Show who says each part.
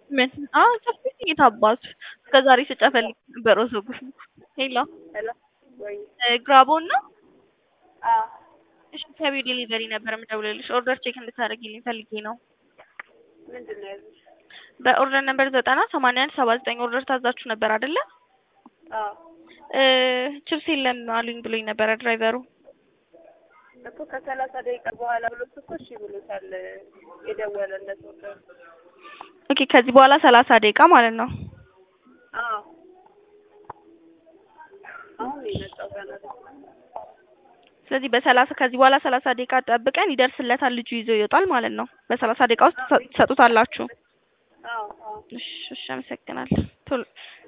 Speaker 1: ምን? አዎ ጨፍኝ የታባቱ እስከ ዛሬ ስጨፈልግ ነበር ወሰጉሽ። ሄሎ
Speaker 2: ሄሎ ወይ
Speaker 1: ግራቦን ነው?
Speaker 2: አዎ
Speaker 1: እሺ ከቢው ዴሊቨሪ ነበር የምደውልልሽ ኦርደር ቼክ እንድታደርጊልኝ ፈልጌ ነው።
Speaker 2: ምንድን ነው ያሉሽ?
Speaker 1: በኦርደር ነበር ዘጠና ሰማንያ አንድ ሰባ ዘጠኝ ኦርደር ታዛችሁ ነበር አይደለ?
Speaker 2: አዎ
Speaker 1: እ ችፕስ የለም አሉኝ ብሎኝ ነበረ ድራይቨሩ።
Speaker 2: እኮ ከሰላሳ ደቂቃ በኋላ ብሎት እኮ እሺ ብሎታል የደወለለት ወደ
Speaker 1: ኦኬ ከዚህ በኋላ ሰላሳ ደቂቃ ማለት ነው።
Speaker 2: አዎ አሁን ነው የመጣው ገና
Speaker 1: ስለዚህ በሰላሳ ከዚህ በኋላ ሰላሳ ደቂቃ ጠብቀን ይደርስለታል ልጁ ይዞ ይወጣል ማለት ነው። በሰላሳ ደቂቃ ውስጥ ትሰጡታላችሁ።
Speaker 2: አዎ አዎ
Speaker 1: እሺ እሺ አመሰግናለሁ። ቶሎ